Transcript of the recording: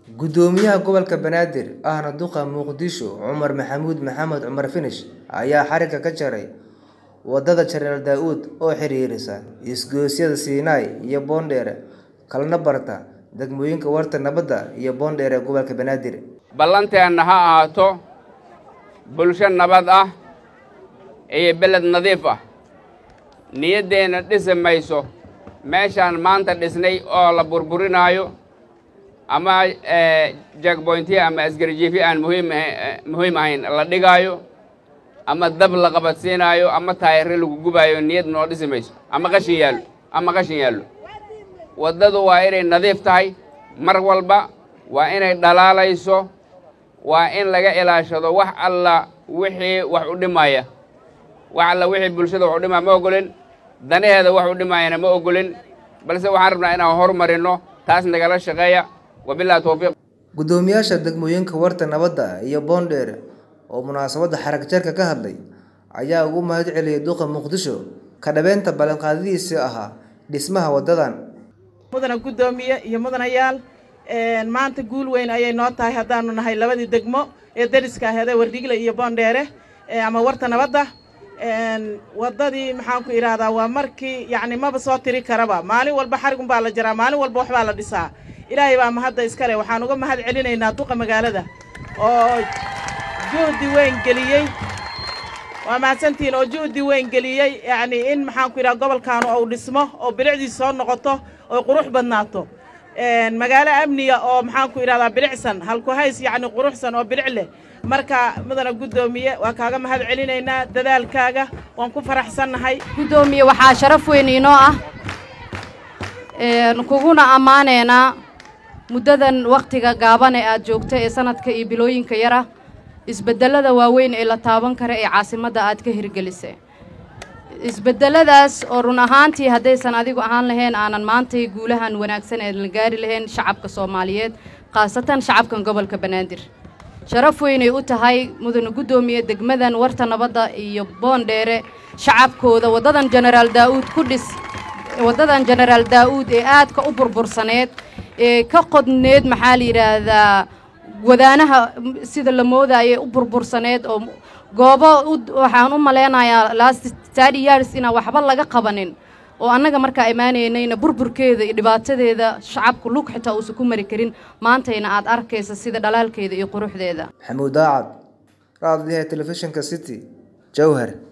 Gudoomiyaha gobolka Banaadir ahna duqa Muqdisho Cumar Maxamuud Maxamed Cumar Finish ayaa xarigga ka jaray wadada Jaraal Daa'uud oo xiriirisa isgoysyada Siinay iyo Boondere kalena barta degmooyinka Warta Nabadda iyo Boondere ee gobolka Banaadir. ballanteenna ha ahaato bulsho nabad ah iyo beled nadiif ah niyaddeenna dhisi mayso meeshaan maanta dhisnay oo la burburinaayo ama jagboyntiya ama asgarjiifyo aan muhiim aha- muhiim ahayn la dhigaayo ama dab la qabadsiinaayo ama taayirre lagu gubaayo niyad noo dhisi mayso ama qashin yaallo ama qashin yaallo waddadu waa inay nadiif tahay mar walba waa inay dhalaalayso waa in laga ilaashado wax alla wixii wax u dhimaya wax alla wixii bulshada wax u dhimaya ma ogolin danaheeda wax u dhimayana ma ogolin balse waxaan rabnaa inaan horumarino taas nagala shaqeeya wabillahi towfiiq Gudoomiyaasha degmooyinka Warta Nabadda iyo Boondere oo munaasabadda xarag jarka ka hadlay ayaa ugu mahad celiyay duqa Muqdisho ka dhabeynta ballanqaadadiisii ahaa dhismaha wadadan. mudana guddoomiye iyo mudanayaal een, maanta guul weyn ayay noo tahay haddaanu nahay labadii degmo ee deriska aheedee wardhigle iyo boondheere ee, ama warta nabadda een, waddadii maxaan ku idhaahdaa waa markii yacni maba soo tiri karaba maalin walba xarigunbaa la jaraa maalin walba waxbaa la dhisaa ilaahay baa mahadda iskale waxaan uga mahad celinaynaa duqa magaalada oo juhdi weyn geliyey waa mahadsantihiin oo juhdi weyn geliyey yacni in maxaan ku idhaha gobolkaanu uu dhismo oo bilicdiis soo noqoto oo qurux badnaato Een, magaalo amniga oo maxaan ku idhahdaa bilicsan halku hays yacni quruxsan oo bilic leh marka mudana guddoomiye waa kaaga mahad celinaynaa dadaalkaaga waan ku faraxsannahay guddoomiye waxaa sharaf weyn inoo ah een, kuguna ammaaneynaa muddadan wakhtiga gaaban ee aad joogta ee sanadka iyo bilooyinka yar ah isbeddellada waaweyn ee la taaban kara ee caasimadda aad ka hirgelisay isbeddeladaas oo run ahaantii haddaysan adigu ahaan lahayn aanan maantay guulahan wanaagsan ee la gaari lahayn shacabka soomaaliyeed khaasatan shacabkan gobolka banaadir sharaf weynay u tahay mudane guddoomiye degmadan warta nabadda iyo boondheere shacabkooda waddadan jenaraal daa'uud ku dhis waddadan jenaraal daa'uud ee aadka u burbursaneed ee ka qodneed maxaa la yidhaahdaa wadaanaha sida la moodayay u burbursaneed oo goobo u- waxaan u maleynayaa last thirty years inaan waxba laga qabanin oo annaga markaa imaanaynayna burburkeeda iyo dhibaatadeeda shacabku lug xitaa uusan ku mari karin maantayna aad arkaysa sida dhalaalkeeda iyo quruxdeeda Maxamuud Daacad, raadiyaha telefishinka City, Jowhar.